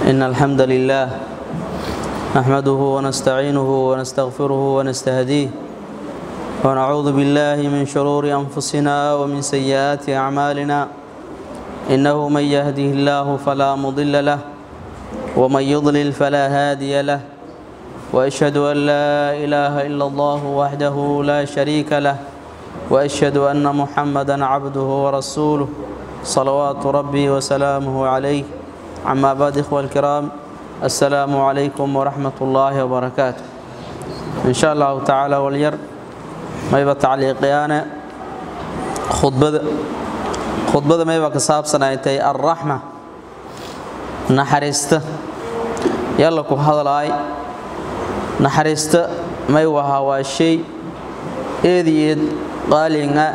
إن الحمد لله نحمده ونستعينه ونستغفره ونستهديه ونعوذ بالله من شرور أنفسنا ومن سيئات أعمالنا إنه من يهده الله فلا مضل له ومن يضلل فلا هادي له وأشهد أن لا إله إلا الله وحده لا شريك له وأشهد أن محمدا عبده ورسوله صلوات ربي وسلامه عليه عما بعد إخوة الكرام السلام عليكم ورحمة الله وبركاته إن شاء الله تعالى والير ما يبقى تعليقيانا خطبة خطبة ما يبقى كساب سنايتي الرحمة نحرست يلا كو هذا الآي نحرست ما يوها وشيء إيدي قالينا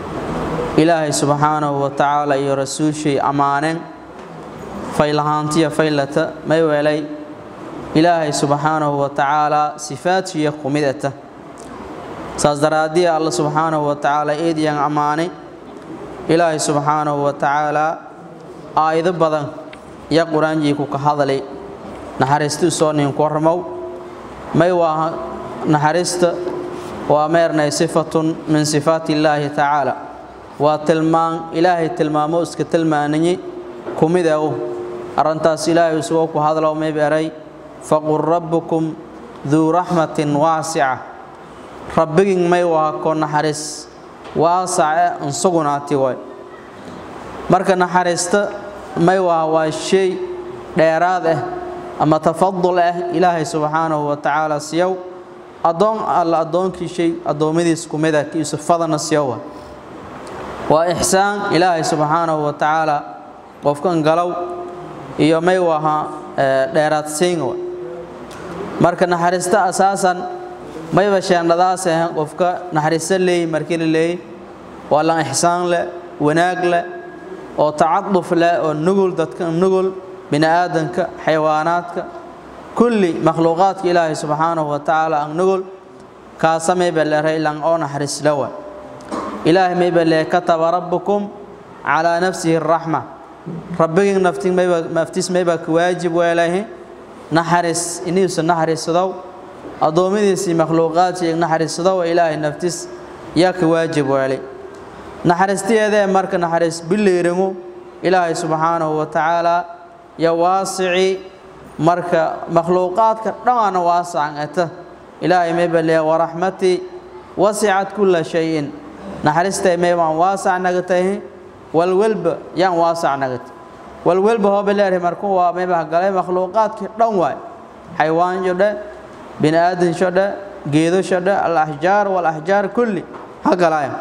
ilaahay subxaanahu wa tacaala iyo rasuulshay ammaaneen faylahaantiya faylata may weelay ilaahay subxaanahu wa tacaalaa sifaadkiiyo kumidata saas daraaddii alla subxaanahu wa tacaala eedyan ammaanay ilaahay subxaanahu wa tacaalaa aayado badan iyo qur-aanjiiku ka hadalay naxariistu soo ninku warmow may waa naxariista waa meernay sifatun min sifaati illaahi tacaala waa tilmaan ilaahay tilmaamo iska tilmaanayey kumidaw arrintaas ilaahay isagoo ku hadlow mayb eray faqul rabbukum duu raxmatin waasica rabbigin may waa ko naxariis waasace insugunaati way marka naxariista may waa waa shay dheeraad ah ama tafadul ah ilaahay subxaanahu wa tacaala siyow addoon alla addoonkii shay addoommadiis kumida kiisu fadana siyowa waa ixsaan ilaahay subxaanahu wa tacaala qofkan galow iyo may waha dheeraadsiin marka naxariista asaasan mayba sheendhadaas ahan qofka naxariisto leey markii la leeyay waa lan ixsaan leh wanaag leh oo tacaduf leh oo nugul dadka nugul bini aadanka xayawaanaadka kulli makhluuqaadka ilaahay subxaanahu wa tacaala an nugul kaasa mayba leeray lan oo naxariisla waa ilaahay mayba lee kataba rabbukum calaa nafsihi araxma rabbigin naftiis mayba ka waajib weelahi naxariis iniisu naxariisadow addoommadiisii makhluuqaadkii naxariisadow ilaahay naftiis yaa ka waajib weelay naxariistiyeedee marka naxariis biliiringu ilaahay subxaanahu wa tacaalaa yo waasici marka makhluuqaadka dhammaana waasacan eta ilaahay mayba lee waraxmatii wasicat kulla shayin naxariistay maybaan waasac nagatahi walwelba yaan waasac nagata walwelba hooba leedahay markuu waa mayba galay makhluuqaadkii dhan waay xaywaansho dhe bini aadansho dhe geedasho dhe alaxjaar walaxjaar kulli ha galaaya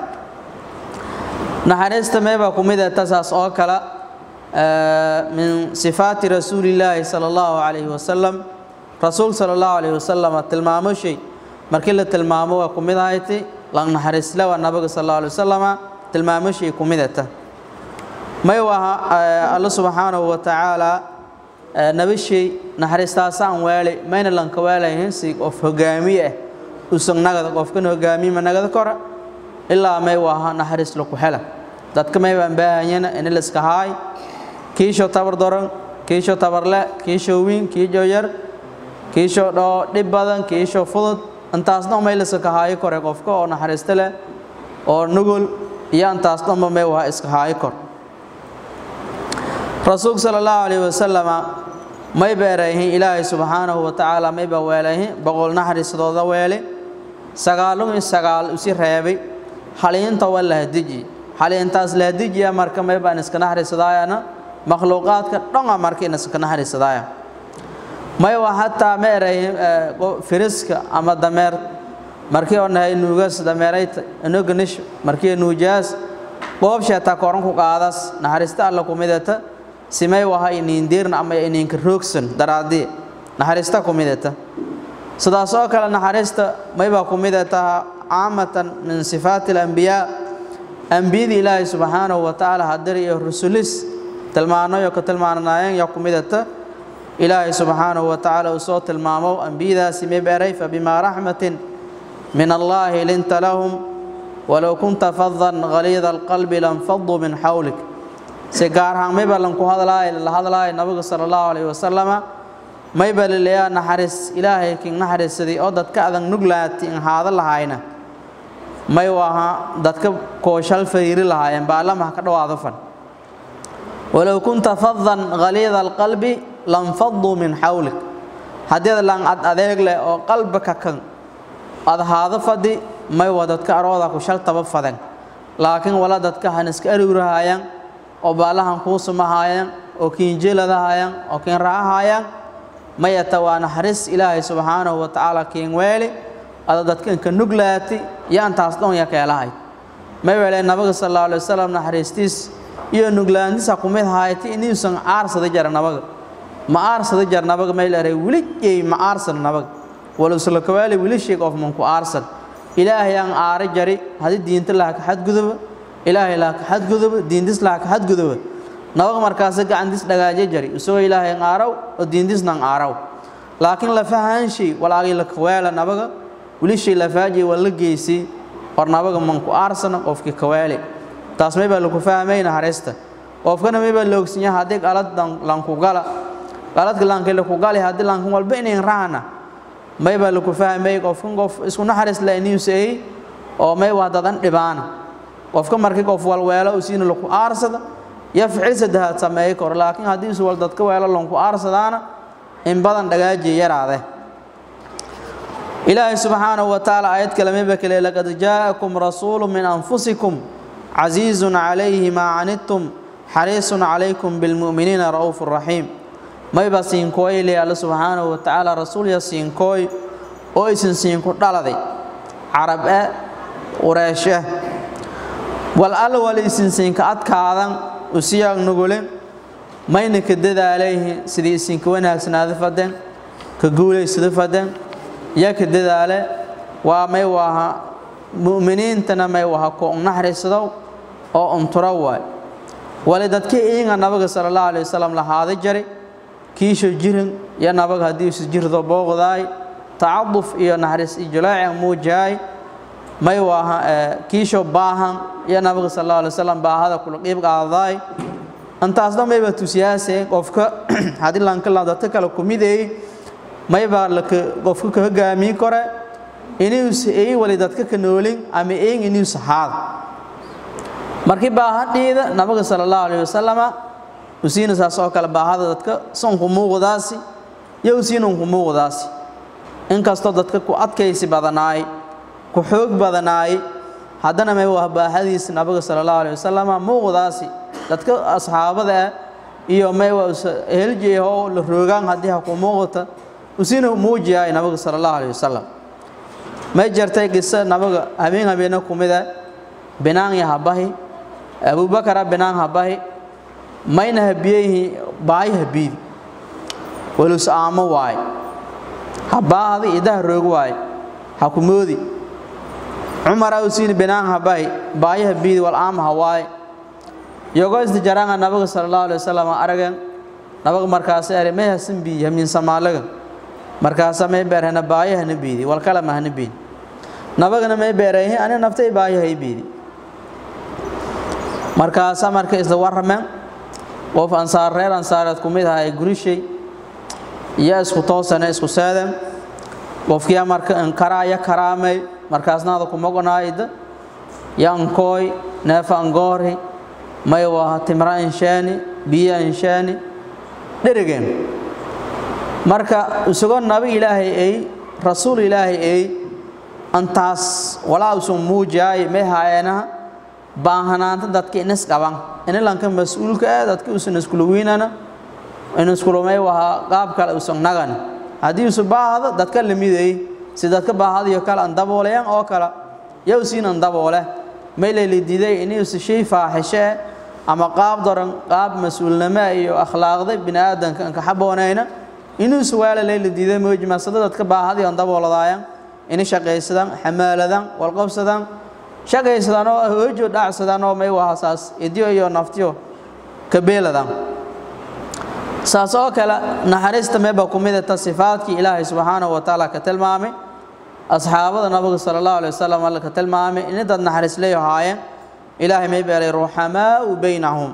naxariista maybaa ku mid eta saas oo kale min sifaati rasuulillaahi sala allahu calayhi wasalam rasuul sala allahu calayhi wasalam tilmaamo shay markii la tilmaamo waa ku mid ahayti lan naxariisle waa nabiga sal alla alay wasalama tilmaamashay ku midata may waha alla subxaanahu wa tacaala nabashay naxariistaasaan weelay mayna lanka weelayn si qof hogaamiye ah usan nagada qofkan hogaamiyema nagada kora ilaa may waha naxariis laku hela dadka may baan baahanyana in la iska haay kiisho tabar doran kiisho tabarle kiisho wiin kiisho yar kiisho dhoo dhib badan kiisho fudud intaas dhan may liska kahaayo kore qofka oo naxariisto leh oo nugul iyo intaas dhanba may waha iska haayo kor rasuulka sala allahu calayhi wasalama may beerayhin ilaahay subxaanahu wa tacaala mayba weelayhin boqol naxariistooda weele sagaalun in sagaal usi reebay haliinta waa lahadiji haliintaas lahadijiya marka maybaan iska naxariisadaayana makhluuqaadka dhanga marka in iska naxariisadaaya may waa hataa ma eray firiska ama dameer markii oo nahay nuugas dameerayta inoganish markii nuujaas qoobsheeta koran ku qaadas naxariista alla kumidata simay waha iniindiirna ama iniinka roogsan daraadii naxariista kumidata sidaas oo kale naxariista maybaa kumidata caamatan min sifaati alambiyaa ambiyadii ilaahay subxaanahu wa tacaala hadir iyo rusulis tilmaanayo ka tilmaanayeen yaa kumidata ilaahay subxaanahu wa tacaala uu soo tilmaamo ambiyadaasi mibeeray fabimaa raxmatin min allaahi linta lahum walow kunta fadan haliida alqalbi lanfaduu min xawlik si gaar ahaan mayba lanku hadlaay la hadlaay nabiga sala allahu calayhi wasalama mayba laleeyaa naxariis ilaahay kin naxariisaday oo dadka adan nuglaati in haada lahayna may waha dadka kooshal fariiri lahaayeen baalamaha ka dhawaado fan walow kunta fadan haliida alqalbi lanfaduu min xawlik haddii lan ad adeeg leh oo qalbika kan ad haado fadhi may waa dadka arooda ku shal taba fadan laakiin wala dadka han iska aruurahayaan oo baalahan kuu sumahayaan oo kiinjeeladahayaan oo kiin raahayaan mayata waa naxariis ilaahay subxaanahu wa tacaala kiin weeli ada dadka inka nuglaati yaantaas dhan ya keelahay may weelee nabiga sal allahu alay wasalam naxariistiis iyo nuglaantiisa kumid haayati inuusan aarsada jara nabaga ma aarsada jar nabaga may leeray weligay ma aarsan nabaga walusla kawaali wilisheeg of manku aarsan ilaahay aan aare jari haddii diinta laha ka xadguduba ilaahay laha ka xadguduba diintis laha ka xadguduba nabaga markaasa gacantiis dhagaaje jari isagoo ilaahay aan aaraw oo diintisna aan aaraw laakiin lafahaanshii walaagii la kawaala nabaga wilishay lafaaji waa la geysay hor nabaga manku aarsana qofkii kawaali taas may baa lagu fahmayna harista qofkana may baa loogsinya haddii qalad lanku gala qaladka laanka laku gali haddii laankan walba inayn raana may baa laku fahmay qofkan qof isku naxariis la inuusay oo may waa dadan dhibaana qofka markii qof walweelo usiina laku aarsada ya ficil saddexaad sameey kor laakiin haddii is wal dadka weelo lanku aarsadaana in badan dhagaajiya yaraade ilaahay subxaanahu wa tacaala aayad kale mayba kale laqad jaa'akum rasuulu min anfusikum casiizun calayhi maa canidtum xariisun calaykum bilmu'miniina ra'uufu raxiim mayba siinkooy ilay alle subxaanahu wa tacaala rasuulya siinkooy oo isin siinku dhaladay carab ah qureeshe wal alle wali isin siinka adkaadan usiyaag nugule mayna ka dadaalayhi sidii isinka wanaagsanaada fadeen ka guulaysada fadeen yaa ka dadaale waa may waha mu'miniintana may waha ko naxariisadow oo unturo waay wali dadkii iinga nabiga sala allahu alayhi wasalam lahaada jari kiisho jirin iyo nabaga haddii isu jirdo booqdaay tacaduf iyo naxariis iyo jalaaci muujaay may waaha kiisho baahan iyo nabiga sal allahu alay wasalam baahada kula qiib qaadaay intaasna mayba tusiyaasee qofka haddii lankala dadka kale kumideey maybaa laka qofka ka hogaamiin kore inuusa eey wali dadka ka noolin ama eeng inuusa haada markii baahadhiida nabiga sala allahu alayhi wasalama usiina saas oo kale baahada dadka sonku muuqdaasi iyo usiinanku muuqdaasi inkastoo dadka ku adkaysi badanaay ku xoog badanaay haddana may wah baahadiisa nabiga sala allahu alayhi wasalama muuqdaasi dadka asxaabada ah iyo may waa heljeeho la roogaan haddii ha ku muuqata usiina muujiyaay nabiga sala allahu alayhi wasalam may jartay qisa nabiga habeen habeena kumida binaan ya habahi abubakara binaan habahi mayna habiyeyhi baayi habiidi walus aamo waay habaahdi idaha roog waay ha ku moodi cumar awsiin binaan habahi baayi habiidi wal aama hawaay yogo isdi jaranga nabiga sala allahu alayhi wasallam aragan nabiga markaas ere may hasan bi yamin samaalaga markaasa may beerhana baayi hana biidi wal kala ma hana biidi nabagana may beereehi ani naftay baayi hay biidi markaasa marka isla warrameen qof ansaar reer ansaareed ku mid aha ee gurishay iyo isku toosane isku seeden qofkiyaa marka inkaraaya karaamay markaasnaada kumogonaayda yankooy neefa angoori may waha timra inshaani biyo inshaani dherigeen marka isagoo nabi ilaahay ay rasuul ilaahay ay antaas walaa usan muujaay may haayeenaha baahanaanta dadka inis qaban inilanka mas-uulka ah dadka usan iskula wiinana in iskulumay wahaa qaab kale usan nagan haddii usu baahdo dadka lamiday si dadka baahadayo kale an daboolayaan oo kale yow siin an daboole may layla diiday inuusa shay faaxishe ama qaab daran qaab mas-uulnimo iyo akhlaaqda bini aadanka anka xaboonayna inuusa waala layla diiday moojmasada dadka baahadayo an dabooladaayaan ini shaqaysadaan xamaaladaan walqabsadaan shaqaysadaan oo hoojo dhacsadaan oo may wahasaas idyo iyo naftiyo kabeeladaan saas oo kale naxariista meeba ku midata sifaadkii ilaahay subxaanahu wa tacaala ka tilmaamay asxaabada nabiga sala allahu alay wasalam alla ka tilmaamay ini dad naxariis leeyahaayeen ilaahay may beelay ruxamaau baynahum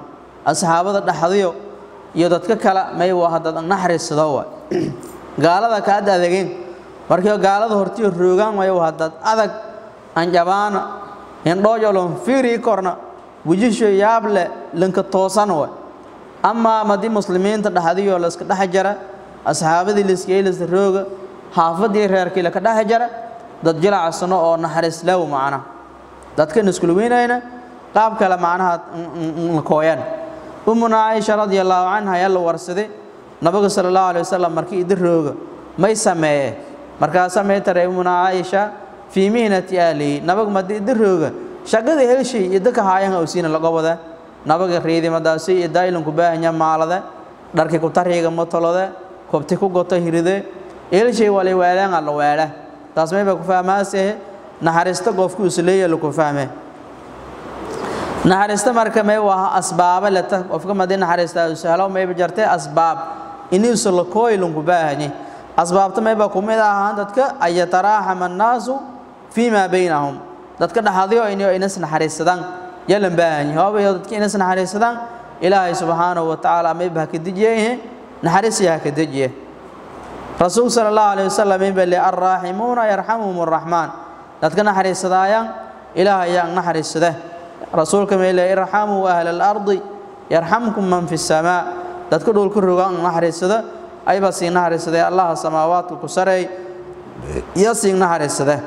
asxaabada dhaxdiyo iyo dadka kale may waa dad naxariisado waa gaalada ka ad adageen markii gaalada hortiyo roogaan way waa dad adag anjabaana indhoojolon fiiri korna wujisho yaable linka toosan waa ama madi muslimiinta dhaxdiyo la iska dhex jara asxaabadii la iska yeelis rooga haafadii reerkii la ka dhex jara dad jilacsano oo naxariis law macna dadkan isku weynayna qaab kale macnaha kooyan umuna aisha radiyallahu anha yalla warsade nabiga sallallahu alayhi wasallam markii idin rooga may sameeye markaa sameeytare umuna aisha fi mihnati ali nabiga madi idin rooga shaqada helshay idinka haayan oo siina laga wada nabiga reedi madaasi iyo daayilan ku baahanya maalada dharkii ku tariiga matolada kobti ku goto hiride helshay wali weelaan alla weela taas may ba ku fahmaasee naxariista qofku isleeyahay lagu fahmee naxariista marka may waa asbaaba leta qofka madii naxariista uu sahlo may jartay asbaab inuu soo kooy lungu baahani asbaabta may ba kumid ahaan dadka ay taraaxama naasu fiima baynahum dadka dhaxadiyo inuu inas naxariisadaan yalan baahani hoobayo dadka inas naxariisadaan ilaahay subhanahu wa ta'ala may ba ka dijiyay naxariis yaa ka dijiyay rasuul sallallahu alayhi wasallam bali arrahimuna yarhamuhumur rahman dadka naxariisadaayaan ilaahay yaa naxariisada rasuulka meele irhamu ahla al-ardi yarhamkum man fi samaa dadka dhulka rogaan naxariisada ayba siin naxariisada allah samaawaadka ku sareey iyo siin naxariisada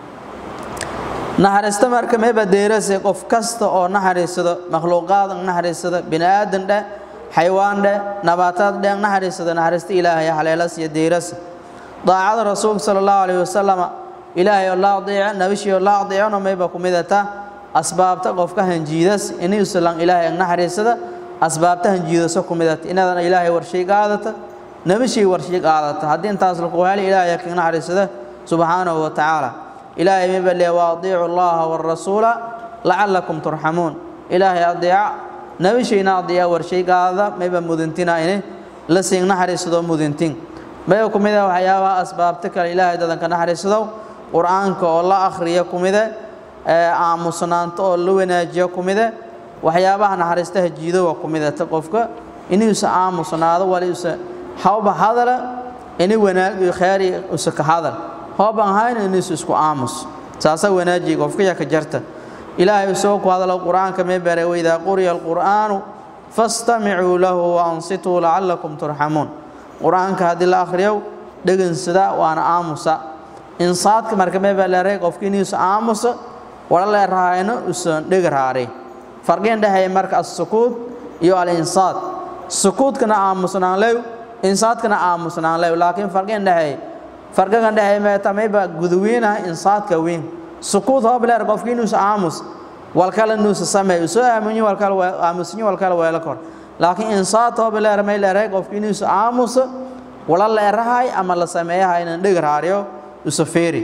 naxariista marka meeba deerase qof kasta oo naxariisada makhluuqaad naxariisada bini aadan dheh xayawaan dheh nabaataad dheh naxariisada naxariista ilaahay haleelas iyo deerase daacada rasuulka sallallahu alayhi wasallam ilaahay oo la adeeco nabishii oo la adeecona mayba ku midata asbaabta qofka hanjiidas inuu salan ilaahay naxariisada asbaabta hanjiidaso ku midata inadan ilaahay warshay qaadata nabishii warshay qaadata haddii intaas lagu helo ilaahay ka naxariisada subhanahu wa ta'ala ilaahay mayba le wa adeecu allaha war rasuula la'allakum turhamuun ilaahay adeeca nabishiina adeeca warshay qaada mayba mudantina inay la siin naxariisado mudantin mayba ku midata waxyaabaha asbaabta kale ilaahay dadanka naxariisado qur-aanka oo la akhriyo ku midata aamusnaanto oo la wanaajiyo kumide waxyaabaha naxariistaha jiido waa kumidata qofka inuusa aamusnaado waliusa hawba hadala ini wanaag iyo khayr usa ka hadal hooban hayna inuusa isku aamus saasa wanaaji qofka yaa ka jarta ilaahay soo ku hadalo qur-aanka mee bare waydaa quriya alqur'aanu fastamicuu lahu wa ansituu lacallakum turxamuun qur-aanka haddii la akhriyo dhegansada waana aamusa insaadka marka mee baa leeray qofka inuusa aamusa wala leeraayno usan dhigaraare farqin dhahay marka as-sukuut iyo al-insaad sukuutkana aamusnaan leew insaadkana aamusnaan leew laakiin farqin dhahay farqigan dhahay ma tamayba guduwiina insaadka weyn sukuut hoob leer qofkii inuu aamus wal kala inuu sameeyo soo aamunyo wal kala aamusinyo wal kala weela kor laakiin insaad hoob leer ma leeray qofkii inuu aamus wala leerahay ama la sameeyahay in dhigaraariyo usafeeri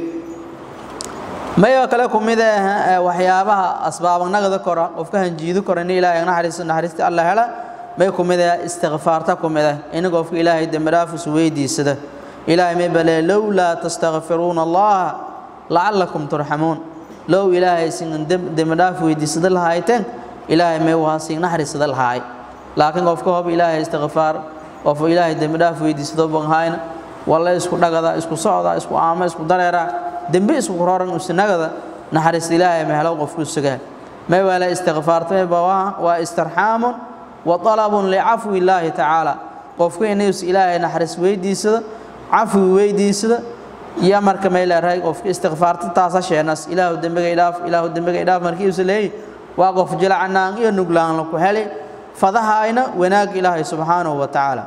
mayo kale kumid ah waxyaabaha asbaabanagada kora qofka hanjiido kora in ilaahay naxariis naxariista Allah hela may kumid ah istighfaarta kumid ah in qofka ilaahay dambi dhaaf u weydiisada ilaahay may bale lawla tastaghfiruna Allah la'allakum turhamun law ilaahay sin dambi dhaaf weydiisada lahayteen ilaahay may waasin naxariisada lahay laakiin qofka hoob ilaahay istighfaar qof ilaahay dambi dhaaf weydiisada banhayna walla isku dhagada isku socda isku aama isku dareera dambi isku roran usnagada naxariis ilaahay ma helo qofku sugaa ma wala istighfaartay baa waa istirhaamun wa talabun li afwi illaahi ta'ala qofku inuu ilaahay naxariis weydiisado afwi weydiisado ya marka ma ilaahay qofku istighfaarta taasa sheenas ilaahu dambiga ilaaf ilaahu dambiga ilaaf markii uu leeyahay waa qof jilacnaan iyo nuglaan ku helay fadahayna wanaag ilaahay subhanahu wa ta'ala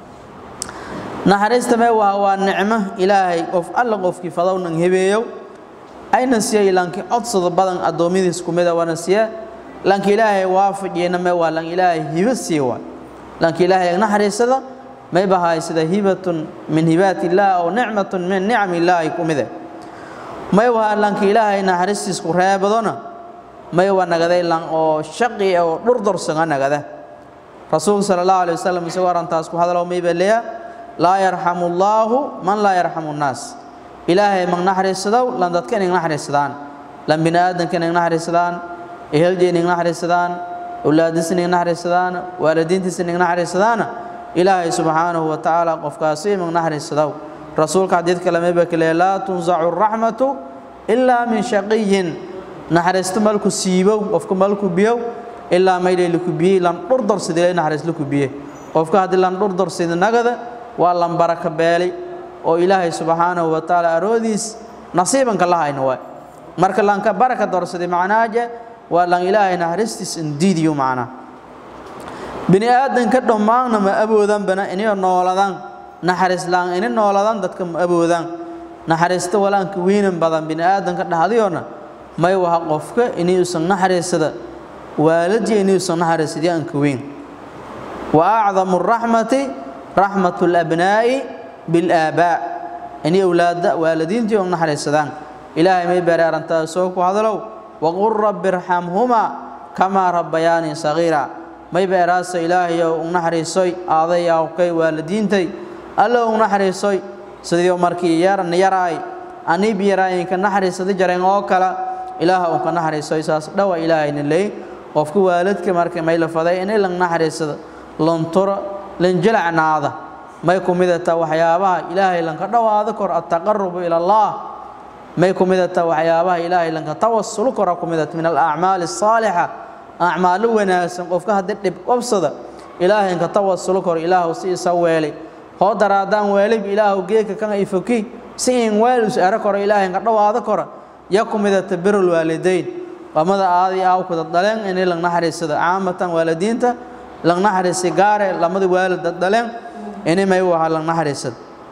naxariista mee waa waa nicmo ilaahay qof alla qofkii fadownan hebeeyo ayna siiyay lanki codsada badan addoommadiis ku mida wana siya lanki ilaahay waafajiyena mee waa lan ilaahay hibo sii waa lanki ilaahay naxariisada may bahay sida hibatun min hibaati illaah aw nicmatun min nicami illaahi ku mida may waa lanki ilaahay naxariistiis ku reebadona may waa nagaday lan oo shaqi oo dhurdursaga nagada rasuulka sala allahu alayhi wasalam isagoo arrintaas ku hadalo may baa leeyahay laa yarxamu allaahu man laa yarxamu nnaas ilaahay mag naxariisadow lan dadka inay naxariisadaan lan bini aadanka inay naxariisadaan ehelje inay naxariisadaan awlaadiisa ning naxariisadaana waalidiintiisa ning naxariisadaana ilaahay subxaanahu wa tacaala qofkaasi imag naxariisadaw rasuulka xadiid kale mayba kale laa tunsacu raxmatu ilaa min shaqiyin naxariisto malku siibow qofka malku biyow ilaa maydhay laku biyey lan dhurdorsidile naxariis laku biye qofka haddii lan dhurdorsida nagada waa lan baraka beelay oo ilaahay subxaanahu wa tacaala aroodiis nasiibanka la hayno waay marka lanka baraka dorsaday macnaaje waa lan ilaahay naxariistiis indiidiyo macnaa bini aadanka dhammaanna ma awoodanbana inay nooladaan naxariis laan inay nooladaan dadka ma awoodaan naxariista walaanka weynan badan bini aadanka dhahdiyoona may waha qofka inuusan naxariisada waalidii inuusan naxariisadii aanka weyn wa acdamu raxmati raxmatu labnaa'i bilaabaa inay awlaada waalidiintii oo naxariisadaan ilaahay may bare arrintaa soo ku hadalow waqul rabbi irxamhumaa kamaa rabbayaanii sagiira may beeraasa ilaahayow u naxariisoy aaday awkay waalidiintay alla u naxariisoy sidii markii yaran yaraay aniib yaraayinka naxariisada jareen oo kale ilaaha uu ka naxariisoy saas dhawa ilaahayna leey qofka waalidka markii may la faday inay lang naxariisada lonturo lanjilacnaada may ku midata waxyaabaha ilaahay lanka dhowaado kor attaqarubu ila allah may ku midata waxyaabaha ilaahay lanka tawasulu kora ku midata min alacmaali asaalixa acmaalo wanaagsan qofka haddii dhib qabsada ilaahay inka tawasulu kor ilaahu si isa weelay hoo daraadaan weelib ilaahu geeka kan ay foki si in weelus era koro ilaahay inka dhowaado kora ya ku midata birul waalidayn qamada aadii aawkuda dhaleen inay lang naxariisada caamatan waalidiinta lang naxariisi gaare lamada waalida dhaleen inay may waha lang naxariisada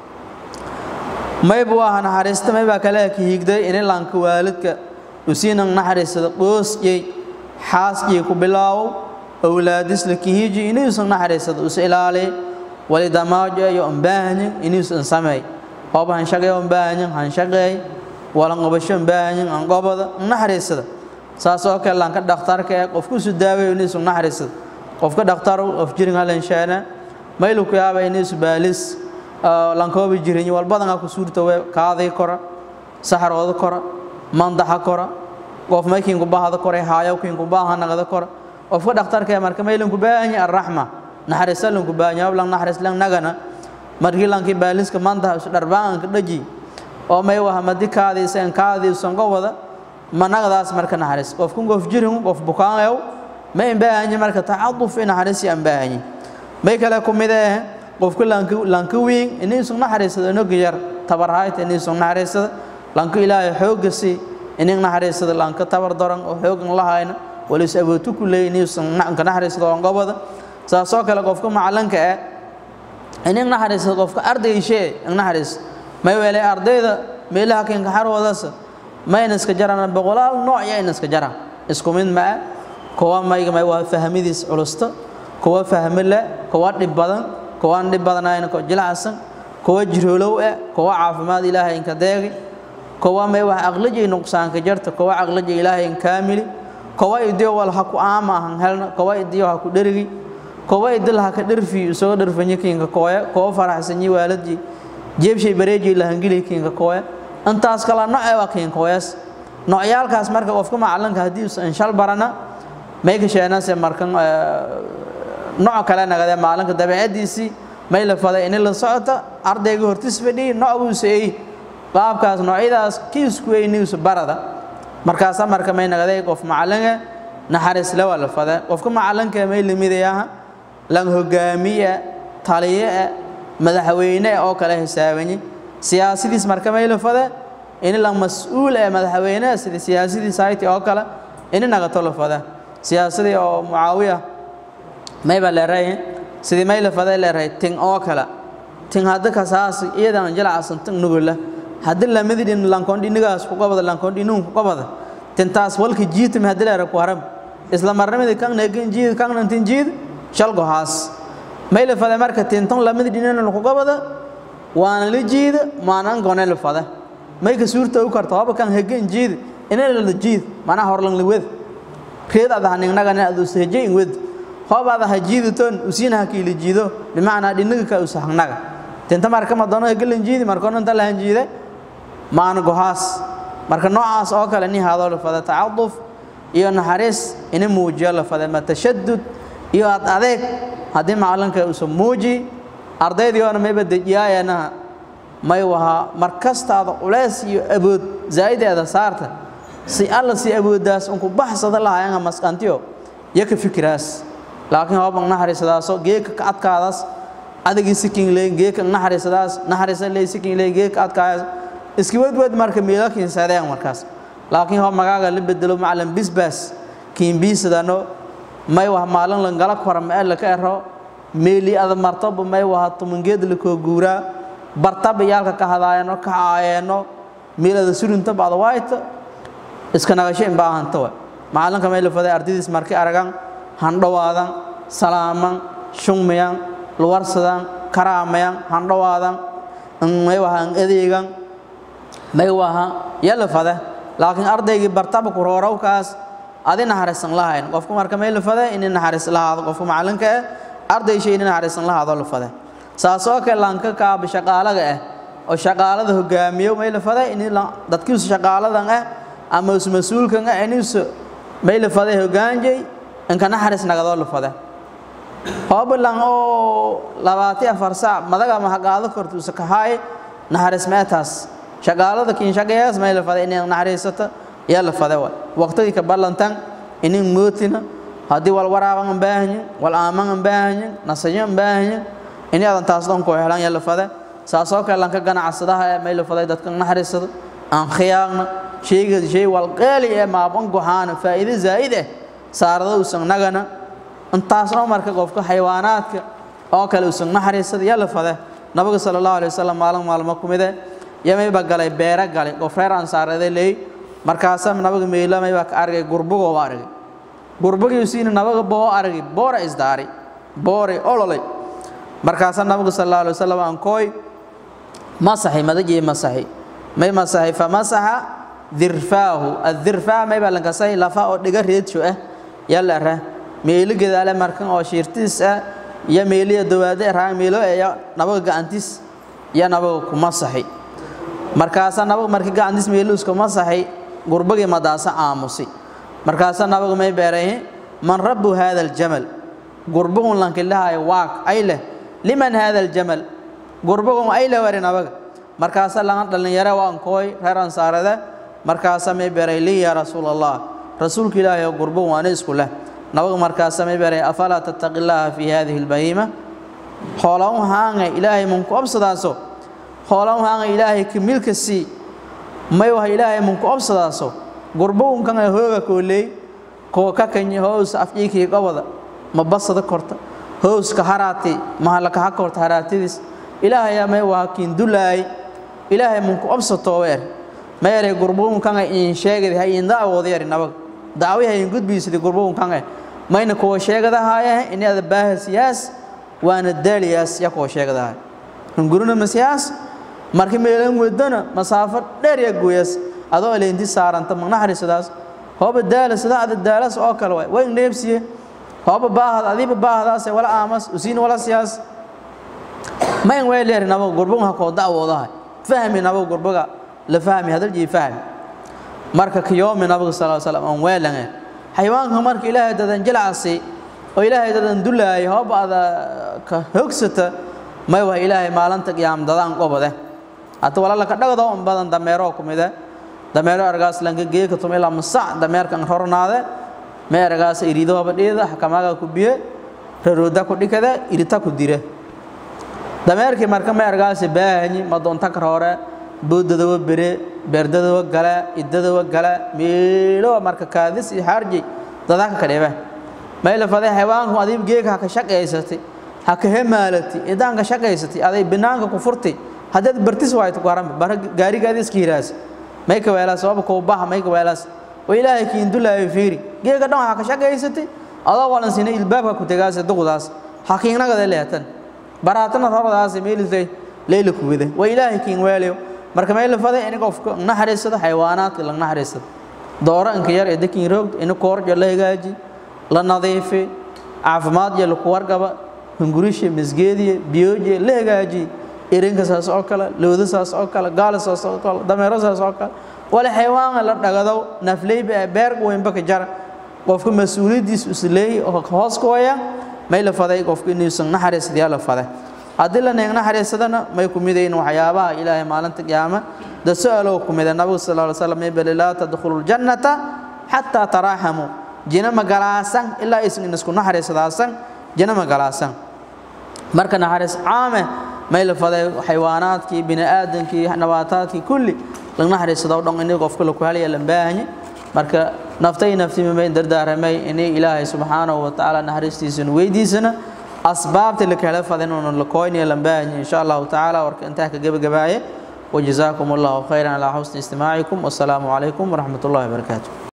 maybu aha naxariista maybaa kale ka higday inay lanka waalidka usiinang naxariisada qoosjey xaasjey ku bilaawo awlaadis la kihiji inuusan naxariisada us ilaaliy walidamaajo iyo ambaahanyin inuusan sameey hoob hanshaqey ambaahanyin hanshaqeey walanqobasho ambaahanyin anqobada naxariisada saas oo kale lanka dhakhtarka ee qofkusu daaway inuusan naxariisada qofka dhakhtar qof jirin halanshaana maylu ku yaaba inuusu baalis lankooba jirin walbadanaa ku suurta we kaadii kora saxarooda kora mandaxa kora qof maykiinku bahada kora haayowkiinku baaha nagada kora qofka dhakhtarka ee marka maylinku baahanya arraxma naxariisa lanku baahanya lang naxariis lang nagana markii lankii baaliska mandaxa isu dharbaanka dhaji oo may waha madi kaadiisa en kaadiisan qowada managadaas marka naxariis qofku qof jirin qof bukaanayow ma imbaahanya marka tacaduf in naxariisi aan baahanya may kale ku mid eh qofku lanka weyn inuusan naxariisada inoga yar tabarhayta inuusan naxariisada lanka ilaahay xooga si inig naxariisada lanka tabar daran oo xoogan lahayna walis awootu ku leey inuusan ka naxariisada oo qobada saasoo kale qofka macalinka eh inig naxariisada qofka ardayshe naxariis may weelay ardayda meelaha keenka xarwadaasa mayna iska jaraan boqolaal nooc ya ina iska jaraan isku mid maa kuwa mayga may waa fahmidiis culusta kuwa fahmi le kuwa dhib badan kuwaan dhib badanayn ko jilacsan kuwa jiroolow eh kuwa caafimaad ilaahay inka deegi kuwa may wax aqlaji nuqsaanka jarta kuwa aqlaji ilaahay in kaamili kuwa idiyo wal ha ku aama ahan helna kuwa idiyo ha ku dherigi kuwa idil ha ka dherfi isoo dherfanyi kinka kooya kuwa faraxsanyi waaladji jeebshay bareeji lahangili kinka kooya intaas kala nooc ee waa kinkooyas noocyaalkaas marka qofka macalinka haddii usan shal barana may ka sheenase markan nooc kale nagade maalinka dabeecadiisii may la faday in la socota ardayga hortis fadhiyi noocbuusa ey qaabkaas noocyadaas kiisku eyniisu barada markaasa marka may nagaday qof macalinga naxariisle waa la fade qofka macalinka may limidayaha lan hogaamiye taliye madaxweyne oo kale hisaabanyi siyaasadiis marka may la fade in lan mas-uul ee madaxweyne sida siyaasadii sayti oo kale ini nagato la fade siyaasadii oo mucaawiya mayba leeray sidii may la faday leeray tin oo kale tin hadda kasaas iyadan jilacsan tin nugula hadda lamidin lankondi nigaas ku qabada lankondi nun ku qabada tintaas walka jiitum hadda leeray ku haram isla marnimada kan neegin jiid kan tin jiid shal gohaas may la faday marka tinton lamidin nan ku qabada waana la jiid maanan gone la faday may ka suurta u karto haba kan hegin jiid inay la jiid mana horlan liwed reedada hanignaga adu sahjay wed hoobaada ha jiidaton usiina ha kiila jiido bimacnaa dhinaga ka usa hagnaga tinta marka ma doono galan jiidi markoona inta lahan jiide maana gohaas marka noocaas oo kale ni haadoo la fada tacaduf iyo naxariis ina muujiyo la faday ma tashadud iyo ad adeeg haddii macalinka uusan muuji ardaydiiona mayba dejiyaayanaha may wahaa mar kastaada culays iyo abood zaa'ideeda saarta si alla si awooddaas unku baxsada lahayanga masqantiyo iyo ka fikiraas laakiin hooban naxariisadaaso geeka ka adkaadaas adagii sikin leyn geeka naxariisadaas naxariisa ley sikin leyn geeka adkaayas iski wedwed marka miilakiin saadeen markaas laakiin hoo magaaga la bedelo macalin bisbaas kiinbiisadano may wah maalin langala kora ma la ka ero meeli ada martoba may waha tumangeed la koo guuraa bartaba yaalka ka hadaayano ka aayeeno meelada surinta bacda waayta iska nagasho in baahanta wa macalinka may la faday ardaydiis markay aragan handhawaadan salaaman shungmayan luwarsadan karaamayan handhawaadan may waha an adeegan may waha yala fade laakiin ardaygii bartaba ku roorowkaas adi naxariisan lahayn qofku marka may la fade inay naxariis lahaado qofku macalinka eh ardaysha inay naxariisan lahaado la fade saasoo kale lanka kaaba shaqaalaga ah oo shaqaalada hogaamiyo may la fade in dadkiisu shaqaaladan ah ama us mas-uulkan ah inuusu may la fade hogaanjay inka naxariis nagadoo la fade hoobalan oo labaati afar saac madaga ma haqaado korta usa kahaay naxariis meetaas shaqaalada kiin shaqeeyaas may la fade inay naxariisato yaa la fade wa waqtigii ka ballantan inin mootina haddii wal waraaban an baahanyin wal aaman an baahanyin nasayo an baahanyin inay adan taas dhan ku helaan yaa la fade saasoo kale lanka ganacsadaha ee may la faday dadka naxariisado aan khiyaaqna shayga shay wal qaali ee maaban goxaana faa'iido zaa'id ah saarada uusan nagana intaasna marka qofka xayawaanaadka oo kale uusan naxariisada yaa la fade nabiga sala allahu alay wasalam maalin maalmo ku mide yamayba galay beera galay qof reer ansaareede leey markaasa nabiga meelamay baa ka argay gurbugoo argay gurbugiisiina nabiga boo argay boora isdaari boore ololay markaasa nabiga sal allahu alay wasalam aan kooy masaxi madajii masaxi may masaxi fa masaxa dirfaahu addirfaa may baa lankasay lafa oo dhiga reedsho ah yalla ra meeli gadaale markan oo shiirtiis ah iyo meeliya dawaade raa meelo eeya nabiga gacantiis iyo nabiga ku masaxi markaasa nabiga markii gacantiis meeluuska masaxi gurbagii madaasa aamusi markaasa nabiga may beeray man rabbu hada aljamal gurbugun lankilahayo waaq ay leh liman hada aljamal gurbugun ay leh wari nabaga markaasa laga dhalinyaro waan kooy reer ansaarada markaasa may beeray lii yaa rasuul allah rasuulka ilaahay oo gurbugun waana isku leh nabaga markaasa may beeray afalaa tattaqi llaaha fi hadihi albahiima hoolan haanga ilaahay munku obsadaaso hoolan haanga ilaahay kamilka sii may waha ilaahay munku obsadaaso gurbugunkan hooga kooley koo ka kanyi hoos afjiikii gobada ma basada korta hooska haraati mahalaka ha korta haraatidiis ilaahayaa may waha kiindulaay ilaahay munku obsatooweer mayare gurbugunkan in sheegadi ha in dacwooda yari nabag dacwi ha in gudbiisadi gurbugunkan mayna kuwa sheegadahaaya inaada baahasiyaas waana daaliyaas ya kuwa sheegadahaay hunguruna masiyaas markii meelan wadana masaafo dheer ya gooyaas adoo leenti saaranta magnaxariisadaas hooba daala sida ada daalas oo kale waay way neebsiye hooba baahad adiba baahadaas wala aamas usiin wala siyaas ma in way leer nabo gurbuga ko dacwoodahay fahmi nabo gurbuga la fahmi hadal jii fahmi marka kiyoomi nabiga sallallahu alayhi wasallam aan weelange xayawaanka marka ilaahay dadan jilacsi oo ilaahay dadan dulaay hooba ada ka hogsata may waa ilaahay maalinta qiyaam dadaan qobade hata walala ka dhagdo un badan dameero kumide dameero argaas lanka geeka tum ilaa masac dameerkan rornaade me argaas iriidooba dhiida xakamaga ku biye rarooda ku dhikada irita ku dire dameerkii marka me argaas baahanyi madoonta kar hore boodadawa bere beerdadawa gale idadawa gale meelowa marka kaadis iyo xaarji dadaka ka dhibe mayla faday xayawaanku adiib geeka ha ka shaqaysatay ha ka hemaalati idaanka shaqaysatay aday binaanka ku furtay haddaad bartis waayto garan bar gaarigaadi iska hiraas may ka weelaas sabab ko baha may ka weelaas oo ilaahay kiin dulaayo fiiri geega dhan waxa ka shaqaysatay adoo walan sinay ilbaabka ku tagaas duqdaas hakiinagada leetan baraatana horadaas meelisay leeyla ku wada waa ilaahay kiin weelayo marka may la faday in qofka naxariisada xayawaanaadka la naxariisada dooro inka yar ee dakiin roog in koorjo la hagaaji la nadiifi caafimaad iyo ku wargaba hungurisha misgeediye biyooje la hagaaji irinka saas oo kale looda saas oo kale gaala saas oo kale dameero saas oo kale wala xayawaan la dhagado nafleyba beer weynba ka jar qofka mas-uuliyaddiisa isleey oo hoos ku haya may la faday qofka inuusan naxariisadiyaa la faday haddii la neeg naxariisadana may ku midayn waxyaabaha ilaahay maalinta qiyaama da su-aalow ku mida nabigu sal ly slam bali laa tadkhulu ljannata xataa taraaxamuu jina ma galaasan ilaa aysan isku naxariisadaasan jina ma galaasan marka naxariis caame may la faday xayawaanaadkii bini aadamkii nabaataadkii kulli laga naxariisado dhan inay qofka la ku halaya la baahanye marka naftay naftima may dardaaramay inay ilaahay subxaanahu wa tacaala naxariistiisana weydiisana asbaabta la kala fadan oo la koynaya la baahanye insha allahu tacaala warka intaa ka gabagabaaye وجزاكم الله خيرا على حسن استماعكم والسلام عليكم ورحمة الله وبركاته